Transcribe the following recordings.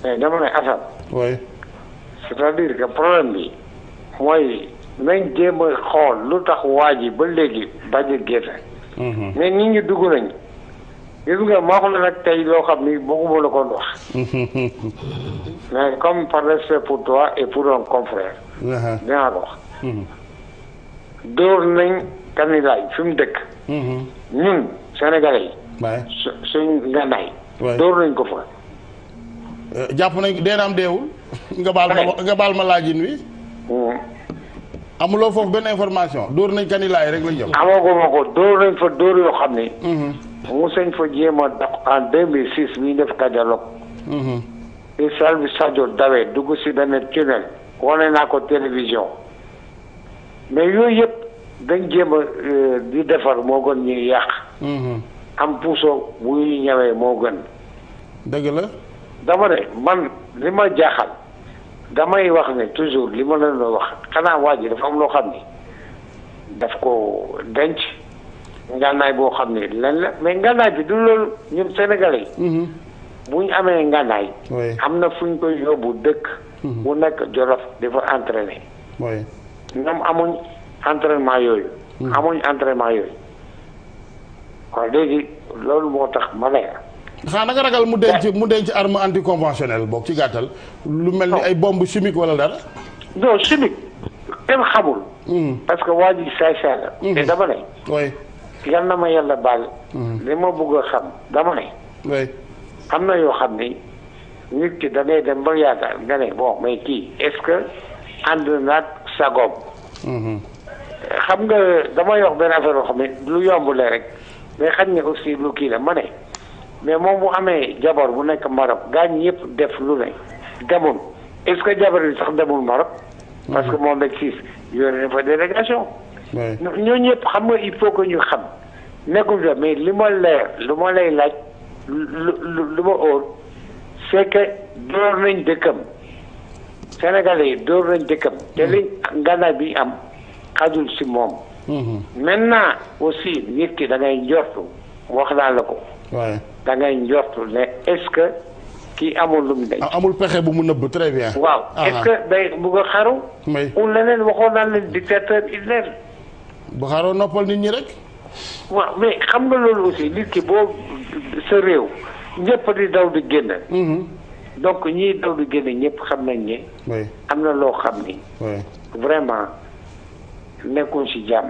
mais dama ne Assane oui c'est-à-dire que problème bi mooy nañ jéem a xool lu tax waa ji ba léegi bañ a génn Mhm. mais nit ñi dugg nañ gis nga ma wax la nag tey loo xam ni bëgguma la ko wax mais comme par respect pour toi et pour un confrère Aha. dinaa ko wax Mhm. dóor nañ kanilaay fi mu dëkk Mhm. ñun sénégalais yi waay su suñ ngànnaay Ouais. dóor nañ ko fa Euh, jàpp nañ dee naam deewul nga baal ma nga baal ma laajin wi Hmm. amuloo foofu benn information dóor nañ kanilaay rek lañ jëm amaguma ko dóor nañ fa dóor yoo xam ni Mhm. mu sañ fa jéem a dox en 2006 bi ñu def Kajalok Mhm. bi Salvi Sadio dawee dugg si benn tunnel wane naa ko télévision mais yooyu yëpp dañ jéem a euh, di defar moo gën ñuy yàq Mhm. am puso bu ñuy ñëwee moo gën dëgg la dama ne man li ma jaaxal damay wax ne toujours li ma leen doon wax xanaa waa ji dafa am loo xam ni daf ko denc ngànnaay boo xam ne lan la mais ngànnaay bi du loolu ñun sénégalais yi Mhm. bu ñu amee ngànnaay oui am na fu ñu koy yóbbu dëkk bu nekk Jolof di fa entraîner oui ñoom amuñ entraînement yooyu amuñ entraînement yooyu kon léegi loolu moo tax ma ne xanaa nga ragal mu denc mu denc arme anticonventionnelle boog ci gàttal lu mel ni ay bombe chimique wala dara non chimique kenn xamul Mhm. parce que waa ji saay saay la te dama ne oui yal na ma yàlla baal li ma bëgg a xam dama ne oui am na yoo xam ni nit ki da ngay dem ba yaakaar nga ne bon mais kii est-ce que ànd naag sagoom Mhm. xam nga damay wax benn affaire yoo xam ne lu yomb la rek mais xam ne aussi lu kii la ma ne mais moom bu amee jabar bu nekk Maroc gaañ yëpp def lu ne demul est-ce que jabar bi sax demul Maroc parce que moom rek siis yónnee na fa délégation oui ñoo ñëpp xam nga il faut que ñu xam nekkul fa mais li ma leer lu ma lay laaj lu lu lu ma óor c'est que door nañ dëkkam Sénégalais yi door nañ dëkkam te li ngànnaay bi am xajul si moom Mhm. maintenant aussi nit ki da ngay njortu wax naa la ko oui da ngay njortu ne est-ce que kii amul lu mu denc amul pexe bu mu nëbb très bien waaw Aha. est-ce que day bugg a xaru oui ou leneen waxoon naa leen dictateur Hitler bu xaaroo noppal nit ñi rek waaw mais xam nga loolu aussi nit ki boo sa réew ñëpp di daw di génn Mhm. donc ñiy daw di génn ñëpp xam nañ ne oui am na loo xam ni oui vraiment nekkuñ ci jàmm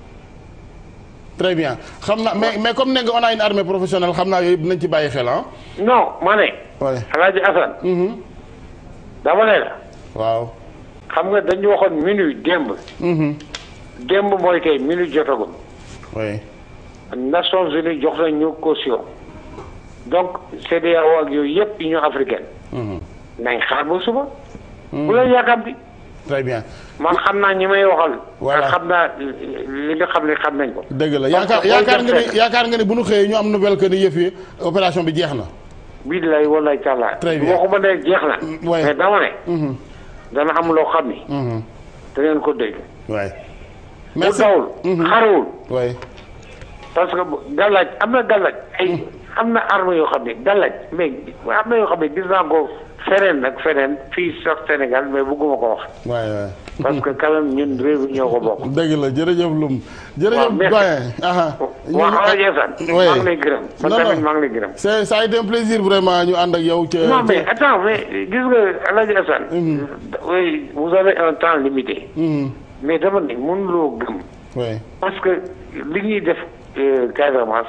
très bien xam naa mais mais comme ne nga on a une armée professionnelle xam naa yooyu dinañ ci bàyyi xel ah non ma ne oui Alaaji Assane Mhm. dama ne la waaw xam nga dañu waxoon minuit démb Mhm. démb mooy tey minuit jotagul oui Nations Unies jox nañ ñu caution donc CEDEAO ak yooyu yëpp Union africaine Mhm. nañ xaar ba suba bu la yaakaar bi très bien man xam naa ñi may waxal Voilà. xam naa li nga xam ne xam nañ ko dëgg la Donc, yaakaar booy yaakaar dem nga fenn. ni yaakaar nga ni bu ñu xëyee ñu am nouvelle que ni yëf yi opération bi jeex na billahi wallahi taala Très bien. waxuma ne jeex na ouais. mais dama ne Mhm. dana am loo xam ni Mhm. da ngeen ko dégg oui bu merci dawul xarawul oui parce que bu- gàllaaj am na gàllaaj ay am na arme yoo xam ne gàllaaj mais am na yoo xam ne gis naa ko feneen nag feneen fii sax Sénégal mais bëgguma ko wax waay waay parce que quand même ñun réew mi ñoo ko bokk dëgg la jërëjëf Loum jërëjëf waaw, merci. doyen aha waa Alaaji Assane Oui. maa ngi lay gërëm man Non, tamit non. maa ngi lay gërëm c'est ça a été un plaisir vraiment ñu ànd ak yow ca non mais ca- attends mais gis nga Alaaji Assane oui vous avez un temps limité Mhm. mais dama ne mënuloo gëm oui parce que li ñuy def euh, Casamance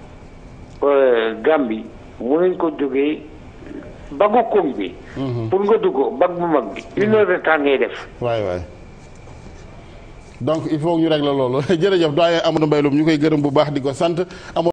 euh, Gambie mënuñ ko jógee bagu koom bi pour nga dugg bag bu mag bi une heure de temps ngay def waay waay donc il faut ñu régler loolu jërëjëf doyen Amadou Mbaye Loum ñu koy gërëm bu baax di ko sant amoon